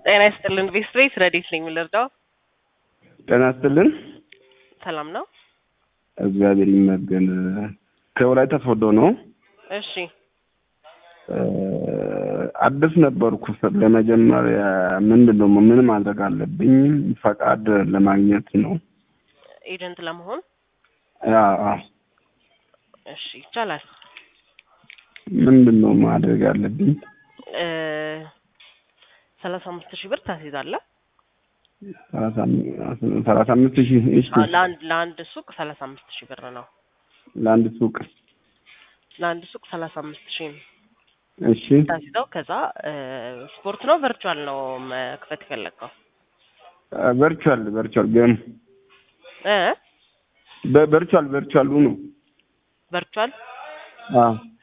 ጤና ይስጥልን ቤስቤስ ረዲት ነኝ የምልርዳው ጤና ይስጥልን። ሰላም ነው? እግዚአብሔር ይመስገን። ከወላይታ ሶዶ ነው። እሺ አዲስ ነበርኩ። ለመጀመሪያ ምንድን ነው ምን ማድረግ አለብኝ? ፈቃድ ለማግኘት ነው። ኤጀንት ለመሆን አዎ። እሺ ይቻላል። ምንድን ነው ማድረግ አለብኝ? ሰላሳ አምስት ሺህ ብር ታስይዛለህ። ሰላሳ አምስት ሺህ እሺ። ለአንድ ለአንድ ሱቅ ሰላሳ አምስት ሺህ ብር ነው። ለአንድ ሱቅ ለአንድ ሱቅ ሰላሳ አምስት ሺህ ነው እሺ። ታስይዘው። ከዛ ስፖርት ነው ቨርቹዋል ነው መክፈት የፈለግከው? ቨርቹዋል ቨርቹዋል ግን እ በቨርቹዋል ቨርቹዋሉ ነው። ቨርቹዋል አዎ